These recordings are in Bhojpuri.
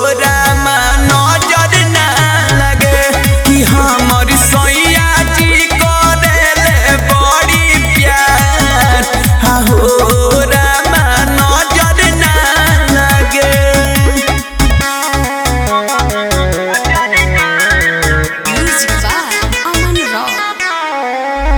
रामा नजर ना लगे कि हमर सैया जी करेले बड़ी प्यार हो रामा नजर ना लगे Music by Aman Rock.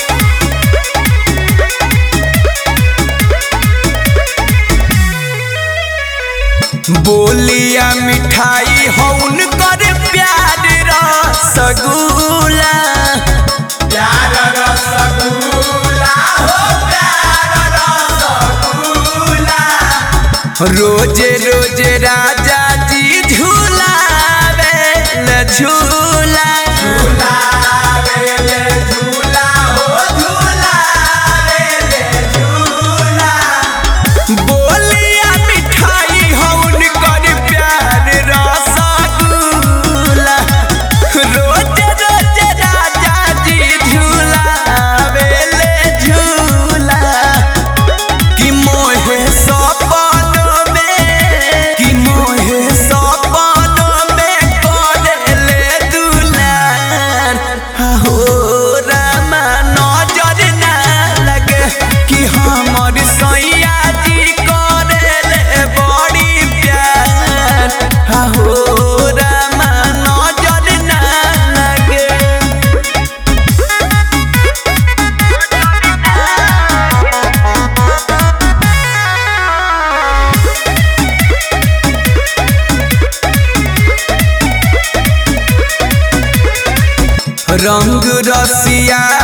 बोलिया मिठाई हौन कर प्यार रसगुल्ला प्यार रसगुल्ला हो प्यार रसगुल्ला रोजे रोजे राजा जी झूलावे ले झूला झूलावे ले झूला हो झूलावे ले झूला बोलिया मिठाई हौन कर प्यार रसगुल्ला रोज रोज राजा जी झूलावे ले झूला कि मोहे सपन में कि मोहे सपन में करेले दुलार हो रामा नजर ना लगे कि हमर सैया जी करेले बड़ी प्यार हो रामा नजर ना लगे रंग रसिया